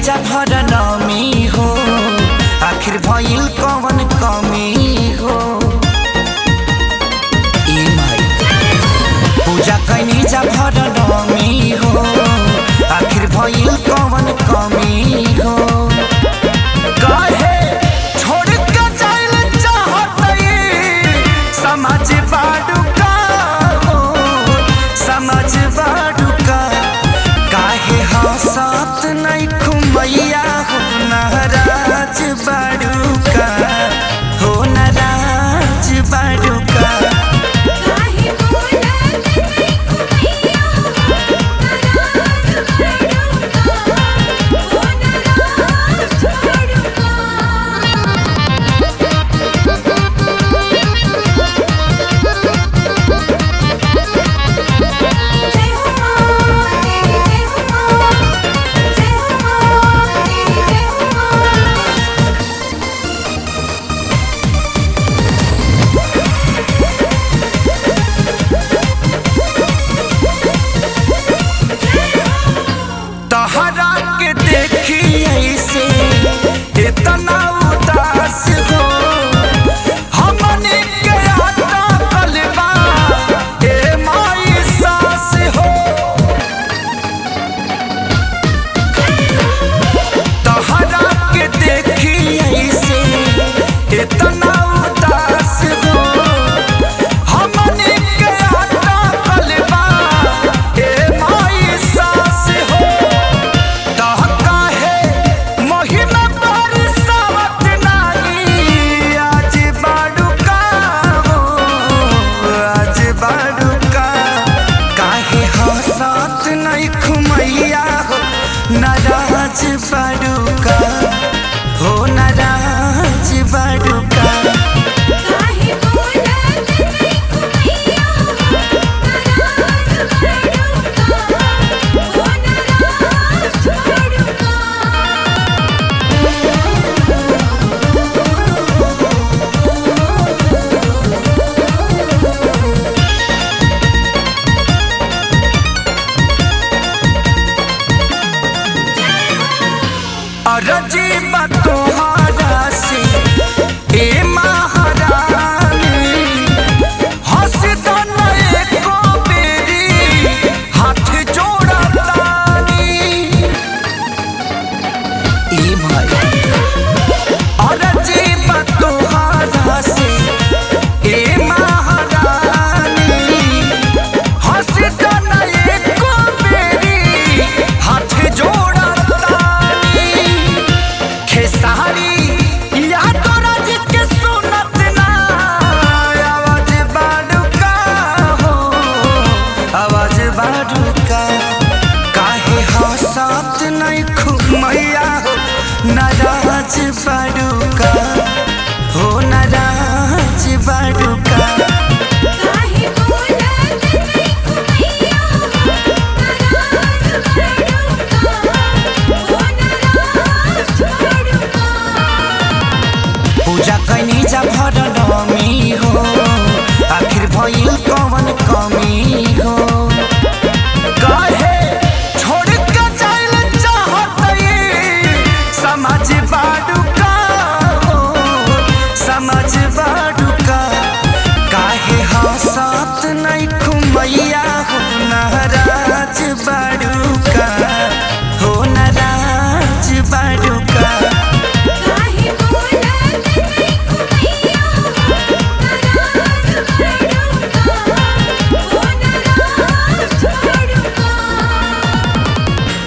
जा भर नमी हो आखिर भइल कवन कमी हो ए माई पूजा कैनी जा भर नमी हो आखिर भइल कवन कमी हो काहे छोड़ के जाइल चाहतई समझ बाडू का हो समझ बाडू का काहे हंसत नहीं खुमैया हो नाराज बाडू का हो नाराज बाडू का काहे बोलत नहीं कुमैया नाराज बड़ुका ओ नाराज बड़ुका जय हो मां तेरी जय हो मां जय हो मां तेरी जय हो मां तहरा के देखी ऐसे इतना उदास हो हमने के आटा कलबा ए माई सास हो तहरा के देखी ऐसे इतना उदास हो हमने के आटा कलबा ए माई सास हो तह काहे महिमा बरसावत नाही आज बाडुका हो आज बाडुका काहे हंसत नहीं खुमैया हो नाराज बाडुका हो नाराज बाडुका काहे बोलत नहीं कुमैया नाराज बड़ुका ओ नाराज बड़ुका अरजी बात